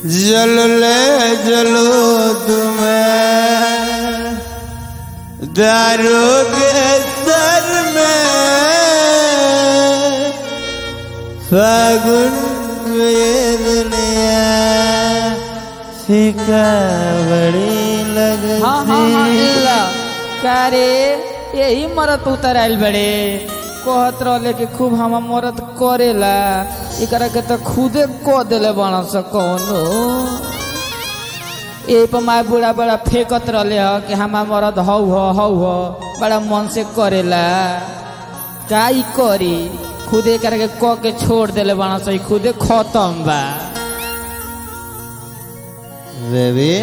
जल ले जलो तुम्हें दारू के सर में फागुन में दुनिया फीका बड़ी लगती हाँ हाँ हाँ इल्ला का रे यही मरत उतर आइल बड़े कहत रहले कि खूब हम मरद करेला एकरा के तो खुदे क देले बना स कौनो ए पर माय बूढ़ा बड़ा फेंकत रहले ह कि हम मरद हौ ह हौ ह बड़ा मन से करेला का ई करी खुदे एकरा के क के छोड़ देले बना स ई खुदे खत्म बा बेबी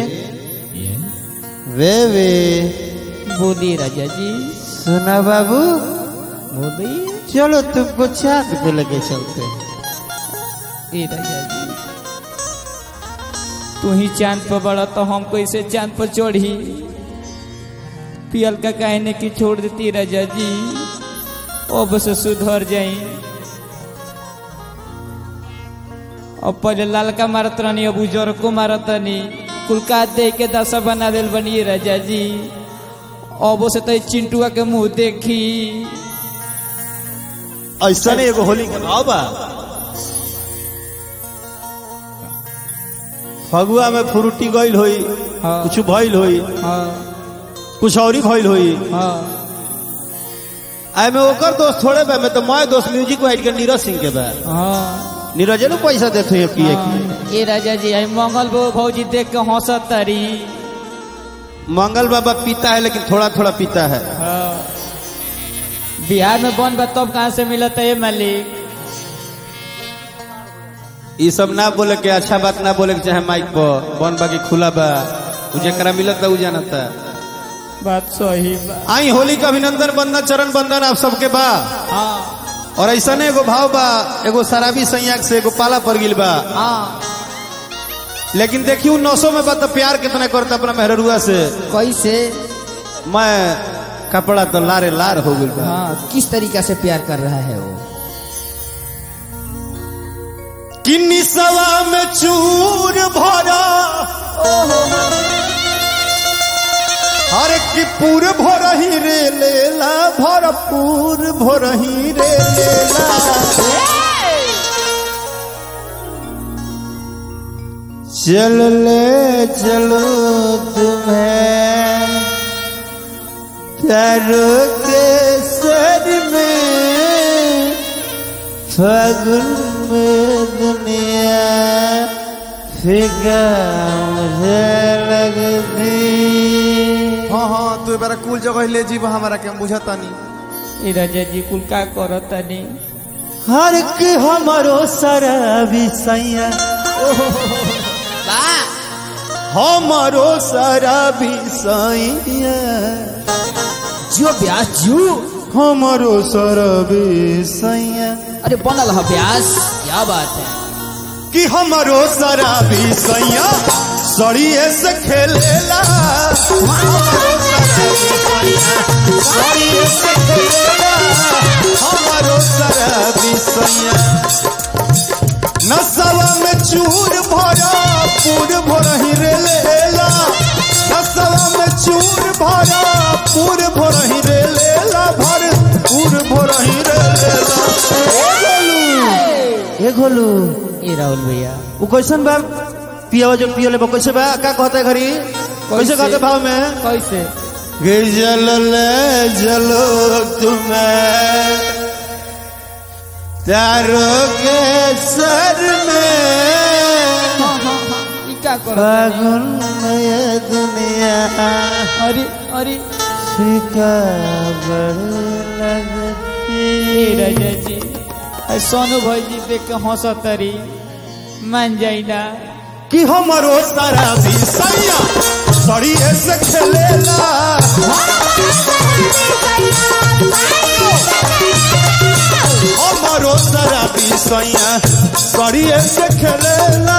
बेबी बोली राजा जी सुना बाबू बोली चलो तुमको चाक पे लेके चलते हैं ए राजा जी तू ही चांद पर बड़ा तो हम कैसे चांद पर चढ़ी पियल का कहने की छोड़ देती राजा जी अब से सुधर जाई अब पहले लालका मारत रहनी अब उजर को मारत रहनी कुलका दे के दशा बना दिल बनी राजा जी अब से तो चिंटुआ के मुंह देखी ऐसा नहीं एगो होली के भाव बा फगुआ में फ्रूटी गइल होई हाँ। कुछ भइल होई हाँ कुछ औरी भइल होई हाँ आय में ओकर दोस्त थोड़े बा मैं तो मैं दोस्त म्यूजिक वाइट के नीरज सिंह के बा हाँ नीरज ने पैसा देते हैं पिए की हाँ, ए राजा जी आई मंगल बो भौजी देख के हंसत तारी मंगल बाबा पीता है लेकिन थोड़ा थोड़ा पीता है हाँ। बिहार में बन बा तब कहाँ से मिलत है ये मालिक ये सब ना बोले के अच्छा बात ना बोले के चाहे माइक पर बन बाकी खुला बा उ जेकरा मिलत उ जानता बात सही बा आई होली का अभिनंदन बंदन चरण बंदन आप सबके बा हाँ और ऐसा ने एगो भाव बा एगो शराबी संयाक से एगो पाला पड़ गिल बा हाँ लेकिन देखियो नौसो में बा तो प्यार कितना करता अपना मेहरुआ से कैसे मैं कपड़ा तो लारे लार हो गइल बा हाँ किस तरीका से प्यार कर रहा है वो किन्नी सवा में चूर भरा हर की पूर भरही रे लेला भरपूर भरही रे लेला चल ले चलो तुम्हें प्यारो के सर में फागुन में दुनिया फिका मुझे लगती हाँ हाँ तू बार कुल जगह ले जीव हमारा के बुझता नहीं ए राजा जी कुल का करत तानी हर के हमारो शराबी सैया हमारो शराबी सैया जो ब्यास जू हमारो शराबी सैया अरे बनल है ब्यास क्या बात है कि हमारो शराबी सैया सड़िए से खेलेला हमारो शराबी सैया सड़िए से खेलेला हमारो शराबी सैया नसवा में चूर भरा पूर भरही रे लेला नसवा में चूर भरा पूर भरही रे लेला भर पूर भरही रे लेला ए गोलू ए गोलू ए राहुल भैया वो कैसन बा पियावा जो पियो ले बा कैसे बा का कहता है घरी कैसे कहते भाव में कैसे गे जल ले जलो तुम्हें तारो के सर में हाँ हाँ हाँ ई का करत तानी? फागुन में ये दुनिया अरे अरे फीका बड़ लगती ए राजा जी आ सोनू भाईजी देख के हंसत तारी मान जाई ना कि हमारो सारा भी सैया सड़िए से खेलेला हमारो सारा भी सैया सड़िए से खेलेला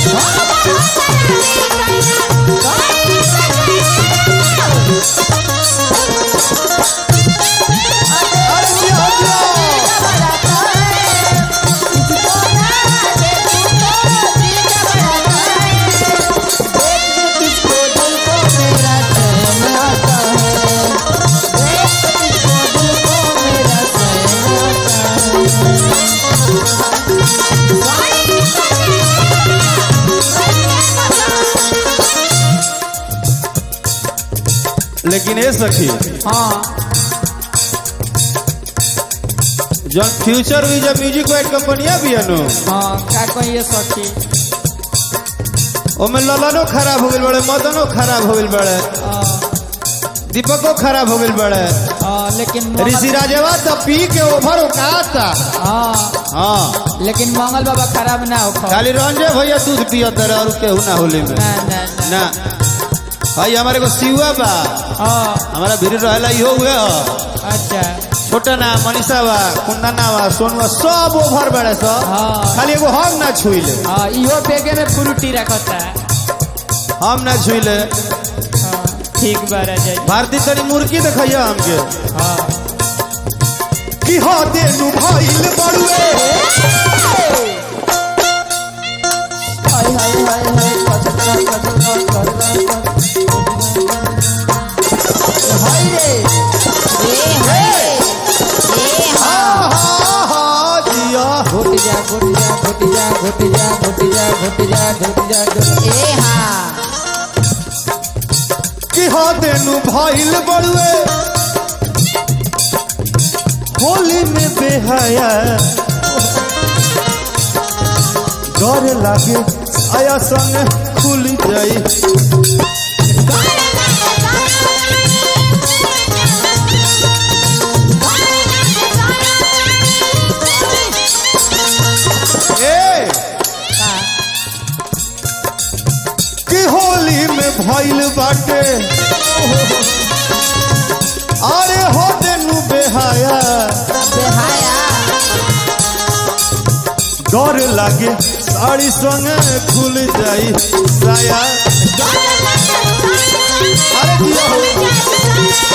अरे जिया, जिया। लेकिन ए सखी हाँ जौन फ्यूचर हुई जब म्यूजिक वाइट कंपनिया भी है नो हाँ का कहिए सखी ओमे ललनो खराब हो गइल बड़े मदनो खराब हो गइल बड़े हाँ, दीपको खराब हो गइल बड़े हाँ, लेकिन मंगल- ऋषि राजवा तो पी के ओभर उकाता हाँ हाँ लेकिन मंगल बाबा खराब ना हो खा खाली रंजे भैया दूध पियत रहे और केहू ना होली में ना ना ना ना भाई हमारे को सिवा बा हाँ हमारा भीड़ रहेला इहो हुए ह अच्छा छोटा ना मनीषा बा कुंदना बा सोनुआ सब ओभर बड़े सब हाँ खाली एगो हम ना छुइले हाँ इहो बेगे में फ्रूटी रखता हम ना छुइले हाँ ठीक बा राजा जी भारती तनी मुर्गी देखैया हमके हाँ कि हो देनु भइल बड़ुए हाय हाय हाय हाय कचरा कचरा कचरा हाय रे ए हाय ए हा हा हा जिया घुट जा घुट जा घुट जा घुट जा घुट जा घुट जा घुट जा घुट ए हाँ कि हो देनु भइल बड़ुए होली में बेहया डर लागे आया संग खुल जाई ए कि होली में भइल बाटे अरे हो देनु बेहाया बेहाया डर लागे साड़ी संगे खुल जाई साया अरे दिया हो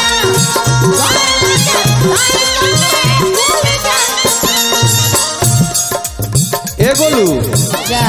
ए गोलू क्या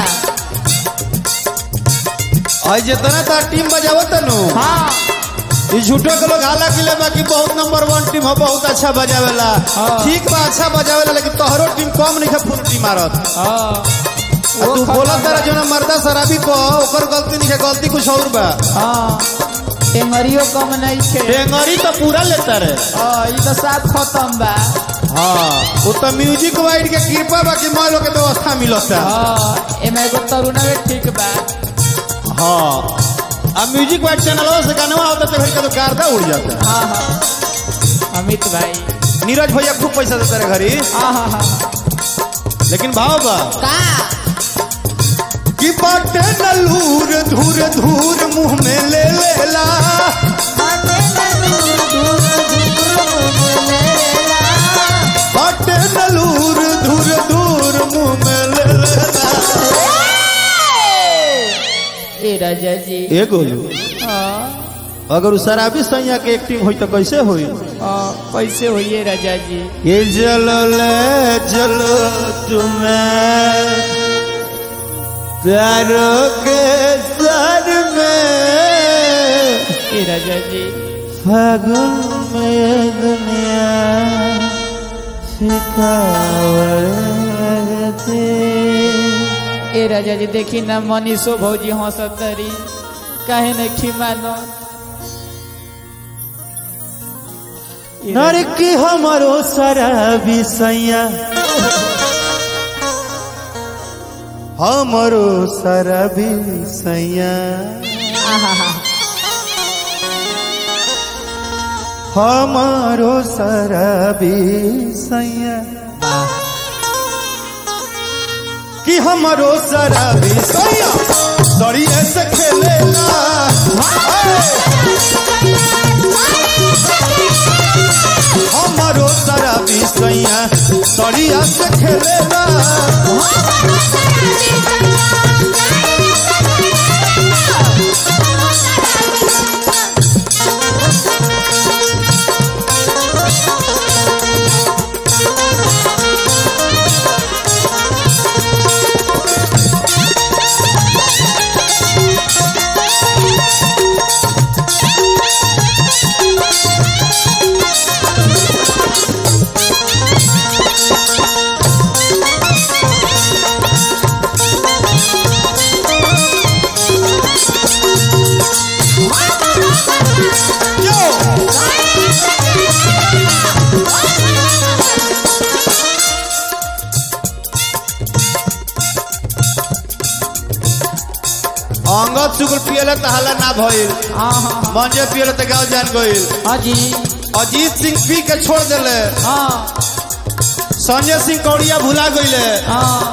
आज जितना तार टीम बजावत नु हाँ ई झूठो के लोग हाला किले बाकी बहुत नंबर वन टीम हो बहुत अच्छा बजावेला हाँ। ठीक बा अच्छा बजावेला लेकिन तोहरो टीम कम नहीं है फुल टीम मारत हाँ आ तू बोला तारा जो ना मर्दा शराबी को ओकर गलती नहीं है गलती कुछ और बा हाँ टेंगरियो कम नहीं थे टेंगरी तो पूरा लेता रे हाँ ये तो साफ खत्म बा हाँ वो तो म्यूजिक वाइड के कृपा बा कि मान लो के व्यवस्था मिलता हाँ एमे एगो तरुण में ठीक बा हाँ अब म्यूजिक वाइड चैनल से गाना होता तो फिर का तो गर्दा उड़ जाता हाँ हाँ अमित भाई नीरज भैया खूब पैसा देता रे घरी हाँ हाँ हाँ लेकिन भाव बा का कि बाटे नलूर धूर धूर मुंह में ले लेला बाटे नलूर धूर धूर मुंह में ले लेला ए राजा जी ए गोलू हाँ अगर उ शराबी सैया के एक्टिंग होई तो कैसे होई हाँ कैसे होइए राजा जी ये चलो ले चलो तुम्हें प्यारों के सर में ए राजा जी फागुन में दुनिया सिखावती ए राजा जी देखी ना मनीषो भौजी हंसत तरी काहे नहीं खिमानो ए राजा- नरकी हमारो शराबी सैया हमारो शराबी सैया आहा, हमारो शराबी सैया कि हमारो शराबी सैया सड़िए से खेलेला हमारो शराबी सैया सड़िया से खेलेला अंगद शुक्ल पियले त हल्ला ना भइल हाँ हाँ मंजे पियले त गाँव जान गइल हाँ जी अजीत सिंह पी के छोड़ देले हाँ संजय सिंह कौड़िया भुला गइले हाँ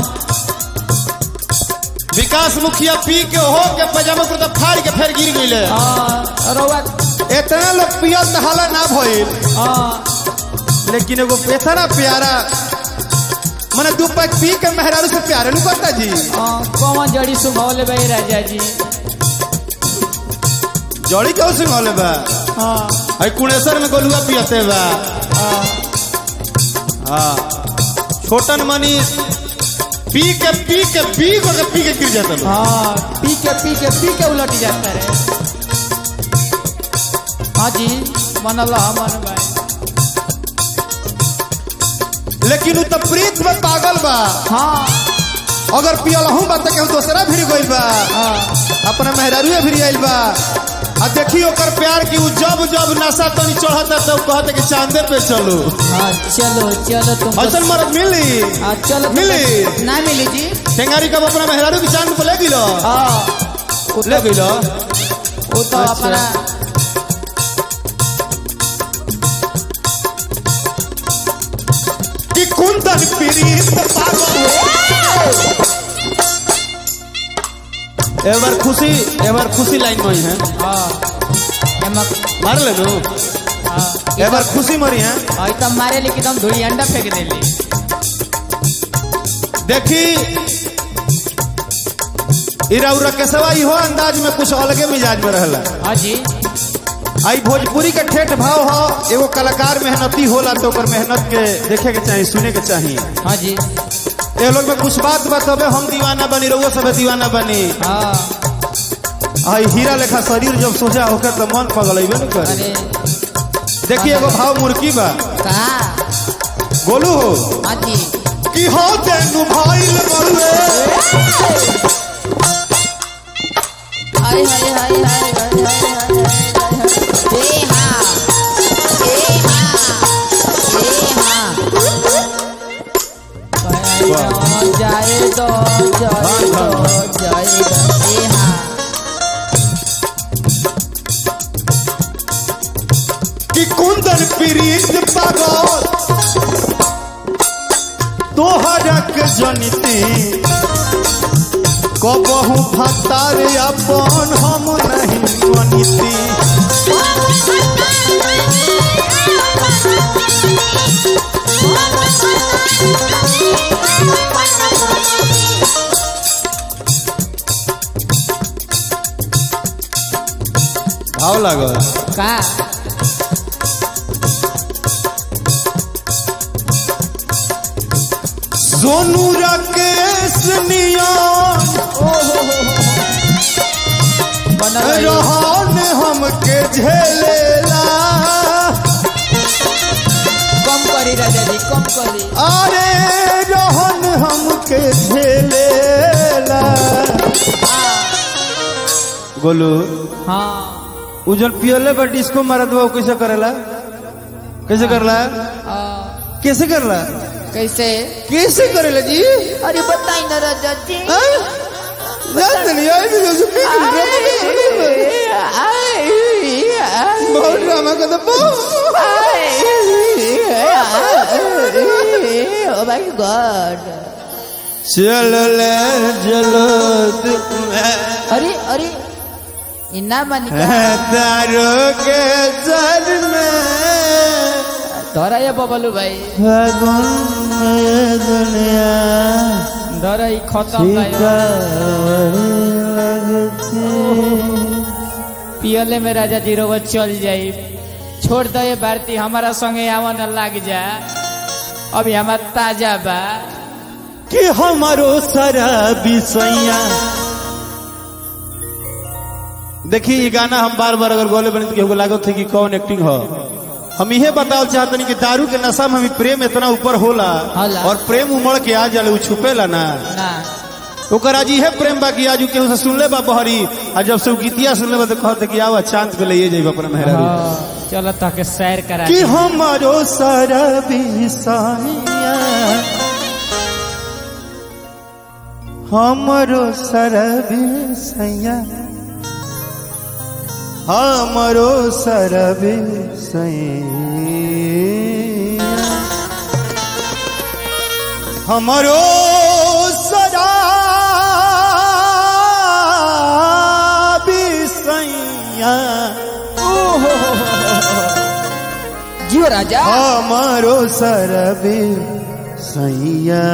विकास मुखिया पी के हो के पजामा कुर्ता फाड़ के फिर गिर गइले हाँ रउआ इतना लोग पियल त हल्ला ना भइल हाँ लेकिन एगो इतना प्यारा मने दू पैक पी के मेहरारू से प्यारे नु करता जी हाँ कौन जड़ी सुंघौले भाई राजा जी जड़ी क्यों सिंघले बा हाँ आई कुणेश्वर में गोलुआ पियते बा हाँ हाँ छोटन मनीष पी के पी के पी को के पी के गिर जाता लोग हाँ पी के पी के पी के उलट जाता रे हाँ जी मन अल्लाह मन भाई लेकिन उ तो प्रीत में पागल बा हाँ अगर पियल हूँ बा तो केहू दूसरा भिड़ गइल बा हाँ अपना मेहरारू भिड़ आइल बा आ देखी ओकर प्यार की उ जब जब नशा तनी चढ़ता तब कहते कि चांदे पे चलो हाँ चलो चलो तुम ऐसन मरद मिली हाँ चलो तुम- मिली? ना मिली जी टेंगारी कब अपना मेहरारू की चांद पे ले गिलो हाँ वो ले तो गिलो वो तो अच्छा। अपना कि कुंदन प्रीत पागल एवर खुशी एवर खुशी लाइन में ही है हाँ एमा मार ले नु हाँ एवर खुशी मरी है हाँ ई तो मारे लेकिन हम धुई अंडा फेंक देली देखी इरा उरा के सवाई हो अंदाज में कुछ अलगे मिजाज में रहला हाँ जी आई भोजपुरी के ठेठ भाव हो एगो कलाकार मेहनती होला तो ओकर मेहनत के देखे के चाहिए सुने के चाहिए हाँ जी ये लोग में कुछ बात बताबे हम दीवाना बनी रहुआ सब दीवाना बनी हाँ आई हीरा लेखा शरीर जब सोचा होकर तो मन पगलेबे न करे अरे देखिए एगो भाव मुर्की बा का गोलू हो हाँ जी कि हो तेनु भाईल मरुए हाय हाय हाय हाय हाय हाय हाय हाय हाय हाँ ए हाँ ए हाँ जाए दो जाए दो जाए दो ए हाँ कि कुंदन प्रीत पागल तोहरक जनिती कबहू भतार अपन हम नहीं मनिती भाव लागल का सोनू राकेश नियम बनल रही। रहन हमके झेलेला कम करी राजा जी कम करी अरे रहन हमके झेलेला गोलू हाँ उजल पियले बा डिस्को मारत बा उ कैसे करेला कैसे करला हाँ, कैसे करला कैसे कैसे करेला जी अरे बताई ना राजा जी हाँ? जान नहीं आई भी जो पी के ड्रामा कर बहुत ड्रामा कर दो ओ माय गॉड चलो ले चलो तुम्हें अरे अरे इन्ना मन तारो के सर में धरा ये बबलू भाई फागुन में दुनिया धरा ही खत्म भाई पियले में राजा जी रोग चल जाई छोड़ दे ये भारती हमारा संगे आवन लाग जा अभी हमारा ताजा बा कि हमारो सारा बिसैया देखी ये गाना हम बार बार अगर गोले बने तो केहू लागत थे कि कौन एक्टिंग हो हम इहे बताओ चाहते नहीं कि दारू के नशा में भी प्रेम इतना ऊपर होला होला। और प्रेम उमड़ के आ जाले उ छुपेला ना ना ओकर आज इहे प्रेम बा कि आज उ केहू से सुनले बा बहरी आ जब से उ गीतिया सुनले बा तो कहते कि आवा चांद पे ले जाइब अपना मेहरारू हाँ, चलो ताके सैर करा कि हमारो सारा बिसाइया हमरो सरबे सैया हमरो सरबे सैया हमरो सरबे सैया जियो राजा हमरो सरबे सैया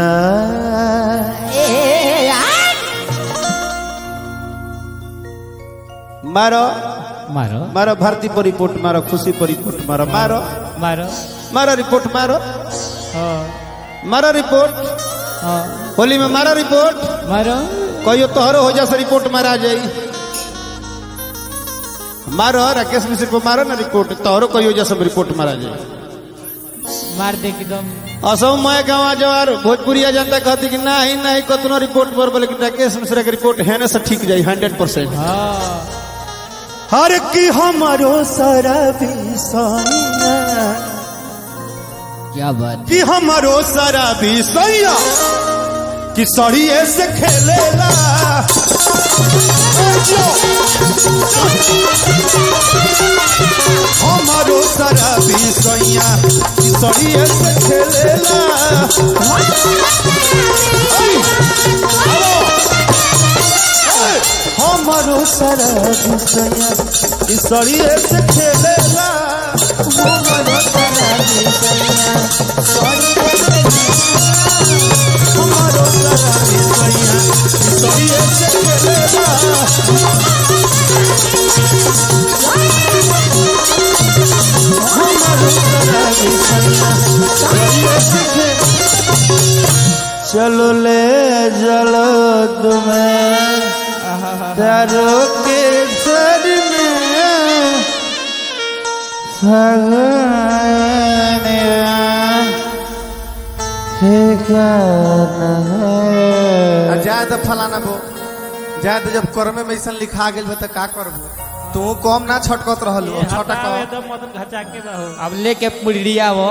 मारो मारो मारो भारती पर रिपोर्ट मारो खुशी पर रिपोर्ट मारो मारो मारो मारो रिपोर्ट मारो हाँ, मारो रिपोर्ट हाँ, होली में मारो रिपोर्ट मारो कहियो तोहरो हो जैसे रिपोर्ट मारा जाई मारो राकेश मिश्र को मारो ना रिपोर्ट तोहरो कहियो जैसे रिपोर्ट मारा जाई मार दे एकदम असम मैं गाँव जवार भोजपुरिया जनता कहती कि नहीं नहीं कतनो रिपोर्ट पर बोले कि राकेश मिश्रा के रिपोर्ट है ना से ठीक जाई हंड्रेड परसेंट हाँ हर की हमारो सारा बिसैया क्या बात कि हमारो सारा बिसैया कि सड़िए से खेलेला हमारो सारा बिसैया कि सड़िए से खेलेला ऐ, आओ। ऐ, हमारो सारा बिसैया कि सड़िए से खेलेला हमारो सारा बिसैया हमारो सारा बिसैया कि सड़िए से खेलेला हमारो सारा बिसैया सड़िए से खेलेला चलो ले चलो तुम्हें तारो के सर में आ जाए तो फलाना बो जाए तो जब कर्मे में ऐसा लिखा गेल बा तो का करबो तू कम ना छटकत रहल हो छटक अब लेके पुड़िया वो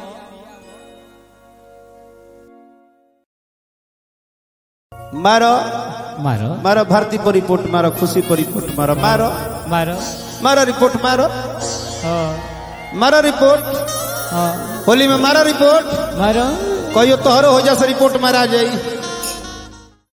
मारो मारो मारो भारती पर रिपोर्ट मारो खुशी पर रिपोर्ट मारो मारो मारो मारो रिपोर्ट मारो हाँ मारो रिपोर्ट हाँ होली में मारो रिपोर्ट मारो कहियो तोहरो हो जैसे रिपोर्ट मारा जाई